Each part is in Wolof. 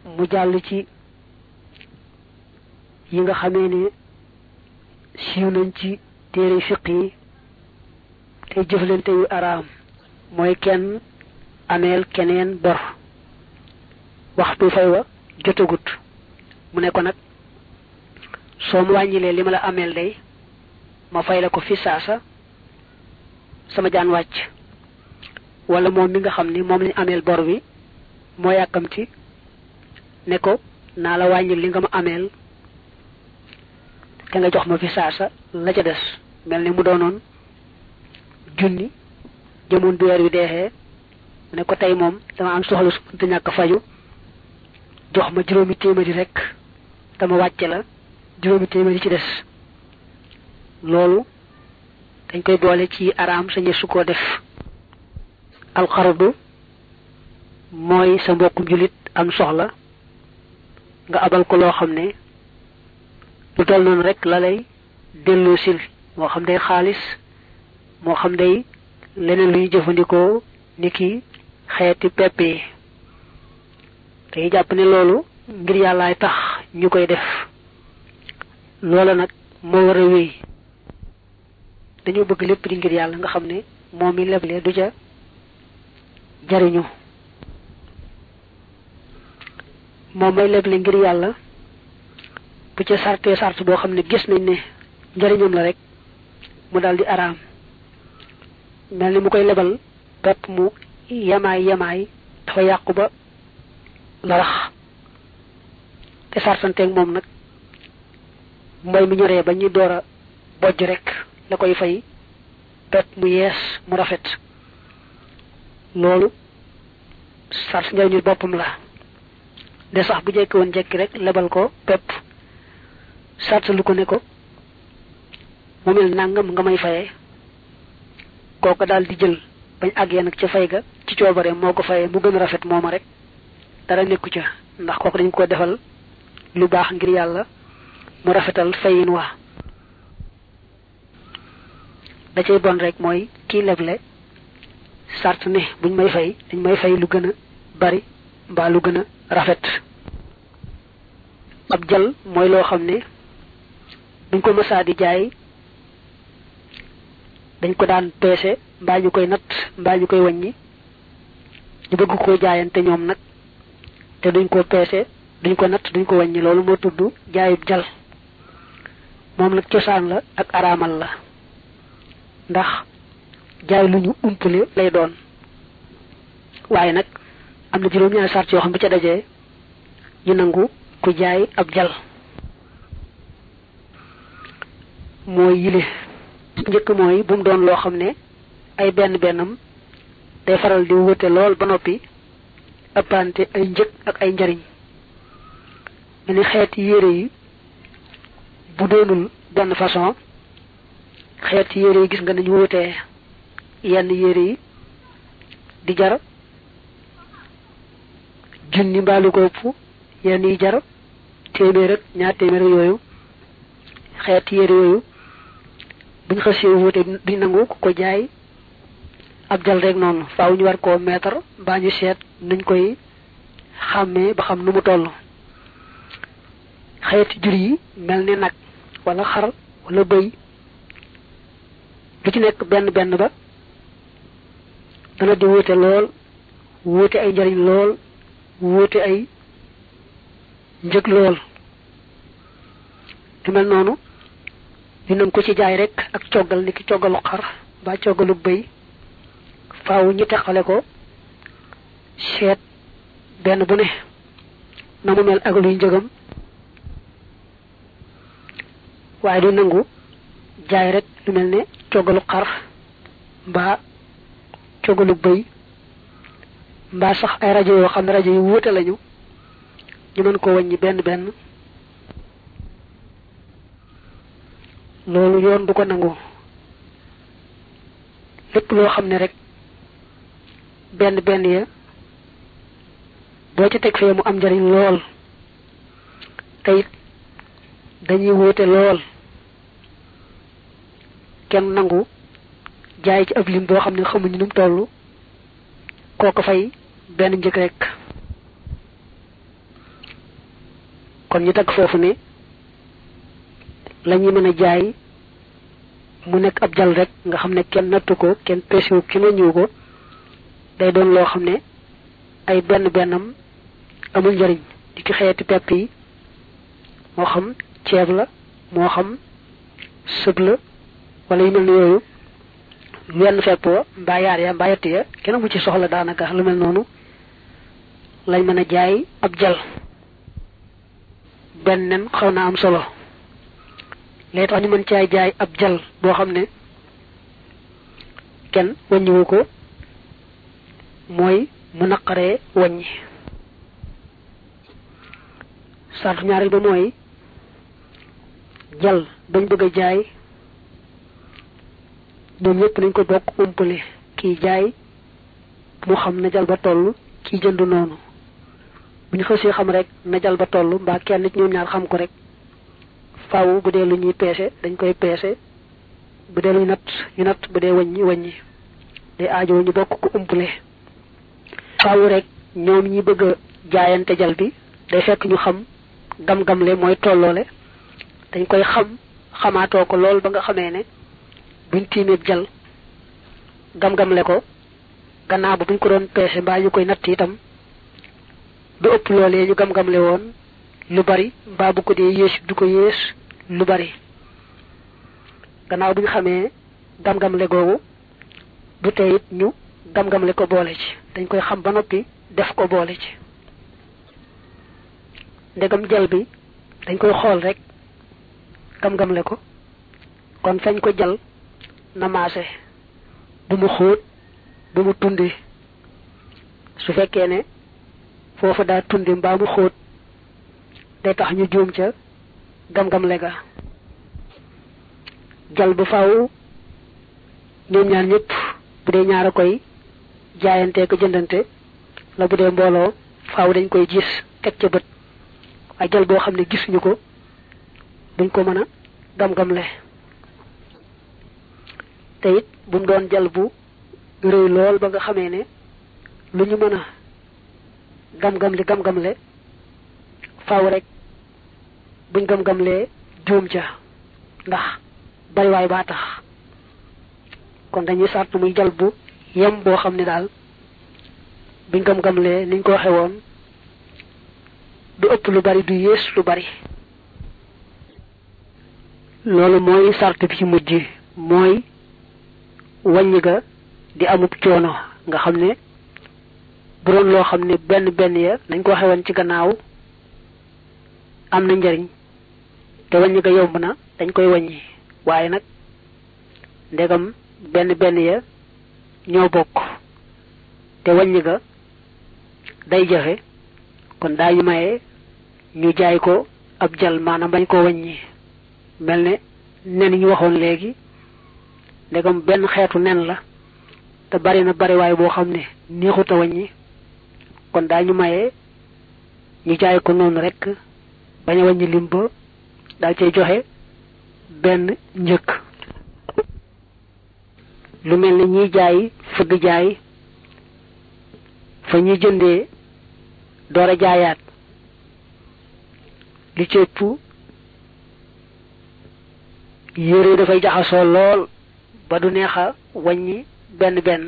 mu jàll ci yi nga xamee ne siiw nañ ci téere fiq yi tey jëflante yu araam mooy kenn ameel keneen bor waxtu fay wa jotagut mu ne ko nag soo mu wàññilee li ma la ameel day ma fay la ko fi saasa sama jaan wàcc wala moom mi nga xam ni moom lañ ameel bor bi moo yàkkamti ne ko naa la wàññil li nga ma ameel te nga jox ma fi saasa la ca des mel ni mu doonoon junni jëmoon bi weer wi deexee mu ne ko tey moom dama am soxla su te ñàkk faju jox ma juróomi téeméeri rek dama wàcce la juróomi téeméeri ci des loolu dañ koy boole ci araam sañe su ko def alxaradu mooy sa mbokkum jullit am soxla nga abal ko loo xam ne lu toll noonu rek la lay delloo sil moo xam day xaalis moo xam day leneen luy jëfandikoo ni ki xeeti pepp yi dañuy jàpp ne loolu ngir yàllaay tax ñu koy def loola nag moo war a wéy dañoo bëgg lépp di ngir yàlla nga xam ne moom mi leble du ca jariñu moom may leble ngir yàlla bu ca sartee sart boo xam ne gis nañ ne njariñam la rek mu daldi araam mel ni mu koy lebal pepp mu yemaay yemaay dafa yàqu ba larax te sartanteeg moom nag mbay mi ñoree ba ñuy door a bojj rek la koy fay pepp mu yees mu rafet loolu sart njariñul boppam la de sax bu jekki woon jekki rek lebal ko pepp sart lu ko ne ko mu mel nangam nga may fayee kooka daal di jël bañ àggee nag ca fay ga ci coobare moo ko fayee mu gën a rafet mooma rek dara nekku ca ndax kooku dañ ko defal lu baax ngir yàlla mu rafetal fayin wa da cay bon rek mooy kii leble sart ne buñ may fay dañ may fay lu gën a bari mbaa lu gën a rafet ab jal mooy loo xam ne buñ ko mësaa di jaay dañ ko daan peese mbaa ñu koy natt mbaa ñu koy wàññi ñu bëgg koo jaayante ñoom nag te duñ ko peese duñ ko natt duñ ko wàññi loolu moo tudd jaayub jal moom nag cosaan la ak araamal la ndax jaay lu ñu umpale lay doon waaye nag am na juróom-ñaari sart yoo xam bu ca dajee ñu nangu ku jaay ab jal mooy yile njëkk mooy bu mu doon loo xam ne ay benn bennam day faral di wute lool ba noppi ëppante ay njëg ak ay njariñ mel ni xeeti yére yi bu doonul benn façon xeeti yére yi gis nga nañu wutee yenn yére yi di jar junni mbaalu ko ëpp yenn yi jar téeméer ak ñaar téeméer ak yooyu xeeti yére yooyu buñ xasee wuute duñ nangu ku ko jaay ab jal rek noonu faaw ñu war koo meetar mbaa ñu seet nuñ koy xàmmee ba xam nu mu toll xeeti jur yi mel ni nag wala xar wala bëy lu ci nekk benn benn ba dana di wuute lool wuute ay njariñ lool wuute ay njëg lool lu mel noonu dinañ ko ci jaay rek ak coggal ni ki coggalu xar ba coggalu bëy faaw ñu teqale ko seet benn bu ne na mu mel ak luy njëgam waaye du nangu jaay rek lu mel ne coggalu xar mbaa coggalu bëy mbaa sax ay rajo yoo xam ne rajo yu wuute lañu ñu mën ko wàññi benn benn loolu yoon du ko nangu lépp loo xam ne rek benn benn ya boo ci teg fee mu am njariñ lool te it dañuy wuute lool kenn nangu jaay ci ab lim boo xam ne xamuñu nu mu toll kooko fay benn njëg rek kon ñu teg foofu ne la ñuy mën a jaay mu nekk ab jal rek nga xam ne kenn nattu ko kenn peesiwu ki ma ñëw ko day doon loo xam ne ay benn bennam amul njariñ di ki xeeti pepp yi moo xam ceeb la moo xam sëb la wala yu mel ni yooyu wenn fepp wa mbaa yaar ya mbaa yett ya kenn mu ci soxla daanaka lu mel noonu lañ mën a jaay ab jal benn nen xaw naa am solo lee tax ñu mën caay jaay ab jal boo xam ne kenn wàññiwu ko mooy mu naqaree wàññi sartu ñaareel ba mooy jal bañ bëgg a jaay ñoom ñëpp nañ ko bokk umpale kii jaay mu xam na jal ba toll kii jënd noonu bu ñu xësee xam rek na jal ba toll mbaa kenn ci ñoom ñaar xam ko rek faaw bu dee lu ñuy peese dañ koy peese bu dee lu ñu natt ñu natt bu dee wàññi wàññi day aajo ñu bokk ko umpale faaw rek ñoom ñi bëgg a jaayante jal bi day fekk ñu xam gam-gamle mooy tolloole dañ koy xam xamaatoo ko lool ba nga xamee ne buñ tiimeeb jal gam-gamle ko gannaaw ba buñ ko doon peese mbaa ñu koy natt itam du ëpp loolee ñu gam-gamle woon lu bari mbaa bu ko dee yées du ko yées lu bari gannaaw bu ñu xamee gam-gamle googu du tey it ñu gam-gamle ko boole ci dañ koy xam ba noppi def ko boole ci ndegam jal bi dañ koy xool rek gam-gamle ko kon fañ ko jal na maase bu mu xóot bu mu tundi su fekkee ne foofa daa tundi mbaa mu xóot day tax ñu juum ca gam-gamle ga jal bu faaw ñoom ñaar ñëpp bu dee ñaar a koy jaayante ko jëndante la bu dee mbooloo faaw dañ koy gis teg ca bët waaye jal boo xam ne gisuñu ko duñ ko mën a gam-gamle te it bu mu doon jal bu rëy lool ba nga xamee ne lu ñu mën a gam-gamle gam-gamle faaw rek buñ gam-gamlee juum ca ndax bariwaay baa tax kon dañuy sart muy jal bu yem boo xam ne daal buñ gam-gamlee niñ ko waxe woon du ëpp lu bari du yées lu bari loolu mooy sart bi ci mujj mooy wàññi ga di amub coono nga xam ne bu doon loo xam ne benn benn ya nañ ko waxe woon ci gannaaw am na njariñ te wàññi ga yomb na dañ koy wàññi waaye nag ndegam benn benn ya ñoo bokk te wàññi ga day jafe kon daañu maye ñu jaay ko ab jal maanaam bañ ko wàññi mel ne nen ñu waxoon léegi ndegam benn xeetu nen la te bari na bariwaay boo xam ne neexut a wàññi kon daañu maye ñu jaay ko noonu rek bañ a wàññi lim ba daal cay joxe benn njëkk lu mel ni ñiy jaay fëgg jaay fa ñuy jëndee door a jaayaat li ci ëpp yére dafay jaxasoo lool ba du neex a wàññi benn benn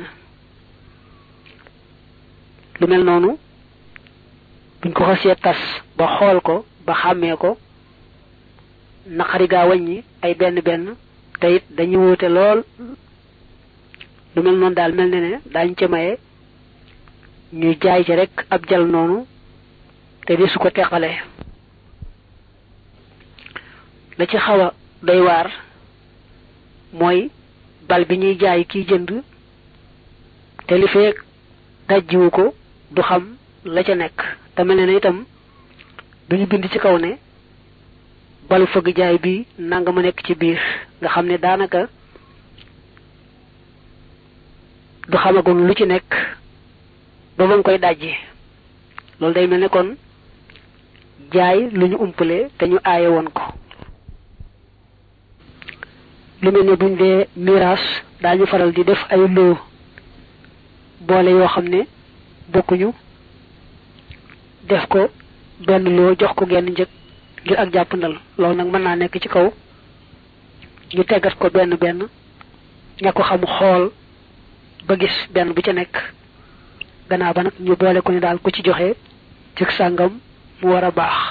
lu mel noonu buñ ko xasee tas ba xool ko ba xàmmee ko naqari gaa wàññi ay benn benn te it dañuy wuute lool lu mel noonu daal mel ne ne daañ ca maye ñu jaay ci rek ab jal noonu te di su ko teqalee la ci xaw a doy waar mooy bal bi ñuy jaay kiy jënd te li feek dajjiwu ko du xam la ca nekk te mel ne ne itam duñu bind ci kaw ne balu fëgg jaay bi nanga ma nekk ci biir nga xam ne daanaka du xamagun lu ci nekk ba ba nga koy dajji loolu day mel ne kon jaay lu ñu umpale te ñu aaye woon ko lu mel ne buñ dee miraas daañu faral di def ay loo boole yoo xam ne bokkuñu def ko benn loo jox ko genn njëg ngir ak jàppandal loolu nag mën naa nekk ci kaw ñu teggat ko benn benn ña ko xam xool ba gis benn bu ca nekk gannaaw ba nag ñu boole ko ni daal ku ci joxe ci sàngam mu war a baax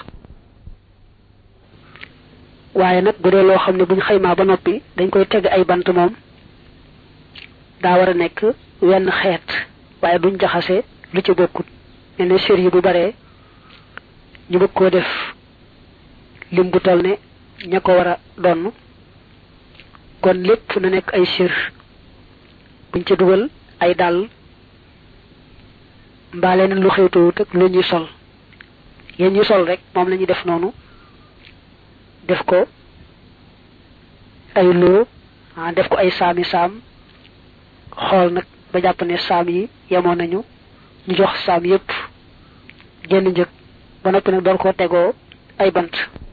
waaye nag bu dee loo xam ne buñ xaymaa ba noppi dañ koy teg ay bant moom daa war a nekk wenn xeet waaye duñ jaxase lu ci bokkut mel ne sér yi bu baree ñu bëgg koo def lim bu toll ne ña ko war a donn kon lépp na nekk ay sér buñ ca dugal ay dàll mbaa leneen lu xewtuwut ak lu ñuy sol yéen ñu sol rek moom la ñuy def noonu def ko ay loo def ko ay saami saam xool nag ba jàpp ne saam yi yemoon nañu ñu jox saam yépp génn njëg ba noppi nag door koo tegoo ay bant